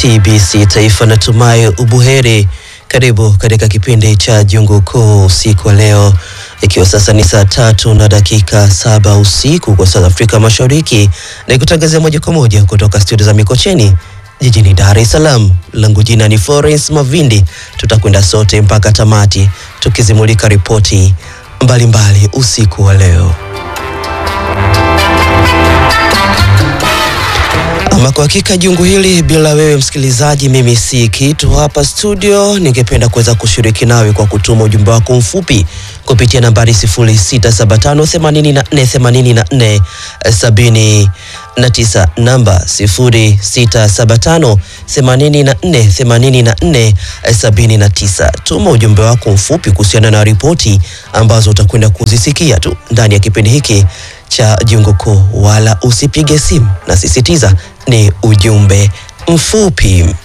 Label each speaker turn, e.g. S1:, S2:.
S1: TBC Taifa, natumai ubuheri. Karibu katika kipindi cha Jungu Kuu usiku wa leo, ikiwa sasa ni saa tatu na dakika saba usiku kwa South Afrika Mashariki, na kutangazia moja kwa moja kutoka studio za Mikocheni jijini Dar es Salaam. Langu jina ni Florence Mavindi. Tutakwenda sote mpaka tamati tukizimulika ripoti mbalimbali usiku wa leo. Ama kwa hakika jungu hili bila wewe msikilizaji, mimi si kitu hapa studio. Ningependa kuweza kushiriki nawe kwa kutuma ujumbe wako mfupi kupitia nambari 0675848479 namba 0675848479. Tuma ujumbe wako mfupi kuhusiana na ripoti ambazo utakwenda kuzisikia tu ndani ya kipindi hiki cha Jungu Kuu, wala usipige simu, na sisitiza ni ujumbe mfupi.